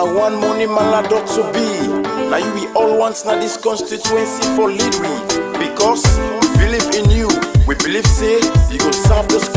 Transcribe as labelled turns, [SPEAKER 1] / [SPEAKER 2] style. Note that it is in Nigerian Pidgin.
[SPEAKER 1] one money man dot to be. Now you we all want na this constituency for lead we. Because we believe in you. We believe say you go serve those